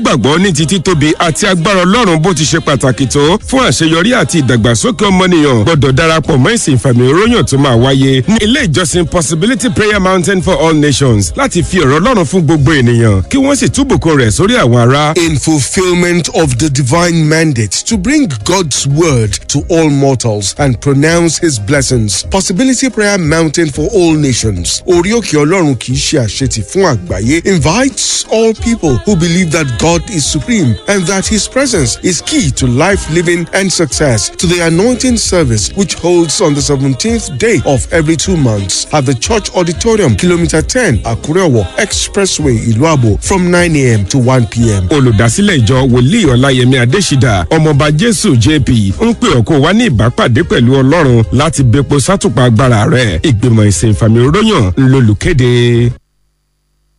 gbàgbọ́ ní ti títóbi àti agbára ọlọ́run bó ti ṣe pàtàkì tó fún àṣeyọrí àti ìdàgbàsókè ọmọnìyàn gbọ́dọ̀ darapọ̀ mọ́ ìsìn ìfàmì òróyàn tó máa wáyé ní ilé ìjọsìn possibility prayer mountain for all nations láti fi ọ̀rọ̀ ọlọ́run fún gbogbo ènìyàn kí wọ́n sì túbùkún rẹ̀ sórí àwọn ará. in fulfillment of the divine mandate to bring God's word to all mortals and pronounce his blessings. Possibility Prayer Mountain for all nations. Orioke Ọlọ́run kì í ṣe àṣetì fún àgbáyé invites all people who believe that God is supreme and that his presence is key to life living and success to the anointing service which holds on the 17th day of every two months at the church auditorium kilometer 10 Akurewo Expressway Iluabo from 9 a.m. to 1 p.m. olùdásílẹ̀ ìjọ wòlíì ọláyẹmí adésídà ọmọọba jésù jp ń pè ọ́ kó wá ní ìbápàdé pẹ̀lú ọlọ́run láti bepo sátùpà agbára rẹ̀ ìgbìmọ̀ ìsìn ìfàmì òróyàn ńlọlùkéde.